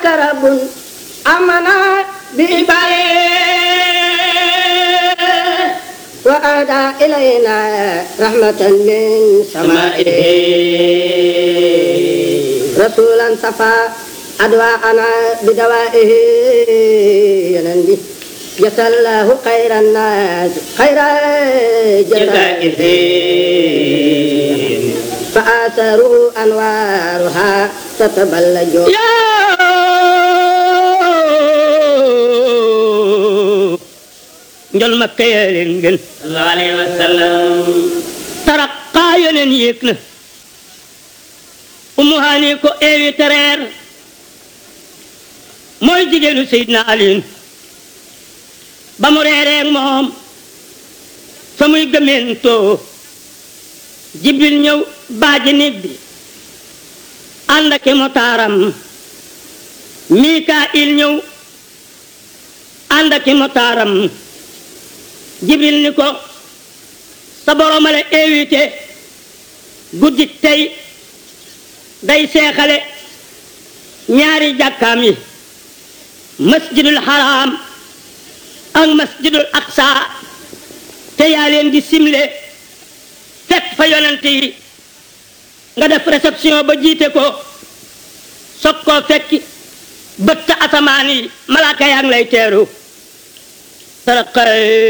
ذاك رب أمنا بإبائه وأهدى إلينا رحمة من سمائه رسولا صفى أدواءنا بدوائه ينبي جزى الله خير الناس خير جزائه فآثروا أنوارها تتبلج njol makka yaa leen gën sallallahu alayhi wa sallam taraqaa yeneen yéeg na umu haani ko invité reer mooy jigéenu Seydina Aliin ba mu reereeg moom fa muy gëmentoo jibril ñëw baaji nit bi ànd ak motaaram mikail ñëw ànd ak motaaram jibril ni ko sa borom a la invité guddi tey day seexale ñaari jàkkaam yi masjidul haram ak masjidul aqsa te yaa leen di simle fekk fa yonent yi nga def réception ba jiite ko soog koo fekki bëtt asamaan yi malaaka yaa ngi lay teeru taraqa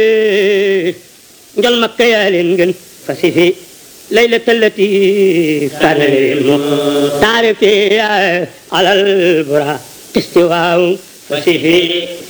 njol makka yaa leen gën fasifi ليلة التي كان للمختار فيها على البراق استواء فسيفي